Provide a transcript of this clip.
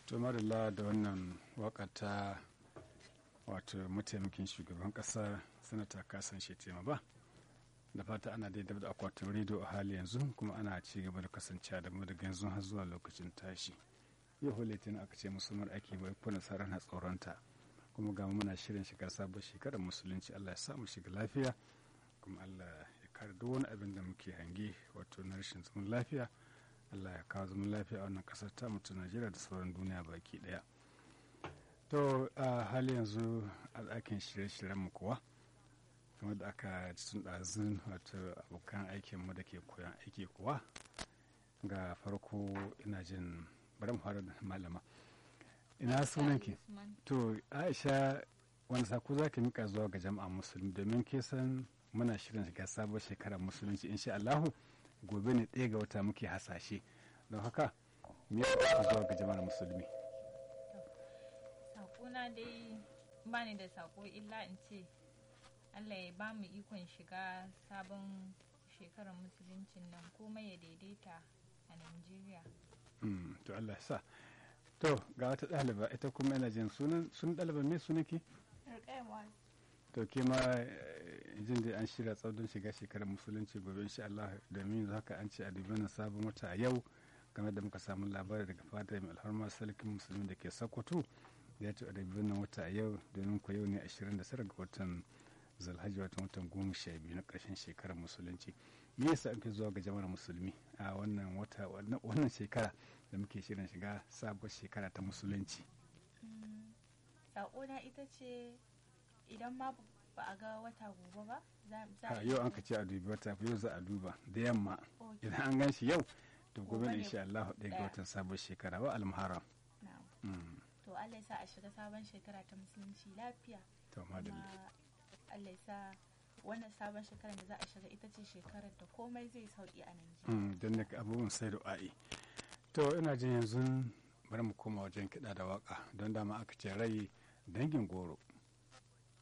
to madalla da wannan waka ta wato mataimakin shugaban kasar sanata kasan shetema ba da fata ana daidai da akwatin rediyo a hali yanzu kuma ana ci gaba da kasancewa da mu daga yanzu har zuwa lokacin tashi yau hulatin aka ce musulmar ake bai kuna tsaron na tsoronta kuma ga muna shirin shiga sabon shekarar musulunci allah ya samu shiga lafiya kuma allah ya kare duk wani abin da muke hange wato na rashin zaman lafiya allah ya kawo zaman lafiya a wannan kasar ta mutu najeriya da sauran duniya baki daya to a hali yanzu a ɗakin shirye-shiryen mu kuwa kamar da aka tun ɗazun wato abokan aikinmu da ke koyan aiki kuwa ga farko ina jin bari mu fara da malama ina sunanki to aisha wani sako za ka mika zuwa ga jama'a musulmi domin ke san muna shirin shiga sabon shekarar musulunci insha Allahu gobe ne ɗaya ga wata muke hasashe don haka me ya zuwa ga jama'ar musulmi sakona dai ba ni da sako illa in ce Allah ya ba mu ikon shiga sabon shekarar musuluncin nan komai ya daidaita a Najeriya. to Allah ya sa to ga wata ɗaliba ita kuma yana jin sunan sun ɗaliba me sunanki to ke ma jin da an shirya tsaudon shiga shekarar musulunci gobe insha Allah domin yanzu haka an ce a dubi sabon wata a yau game da muka samu labari daga fata mai alharma sarkin musulmi da ke sokoto da ya ce a dubi wata a yau domin ku yau ne 29 ga watan zalhaji watan watan goma sha biyu na ƙarshen shekarar musulunci me yasa an fi zuwa ga jama'ar musulmi a wannan wata wannan shekara da muke shirin shiga sabuwar shekara ta musulunci Saƙona ita ce idan ma ba a ga wata gobe ba za a yau an ka ce a dubi wata yau za a duba da yamma idan an gan shi yau to gobe ne insha Allah ɗaya ga watan sabuwar shekara ba almuharram to Allah ya sa a shiga sabon shekara ta musulunci lafiya to madalla Allah ya sa wannan sabon shekarar da za a shiga ita ce shekarar da komai zai sauki a Najeriya. Don da abubuwan sai da a'i. To ina jin yanzu bari mu koma wajen kiɗa da waka don dama aka ce rai dangin goro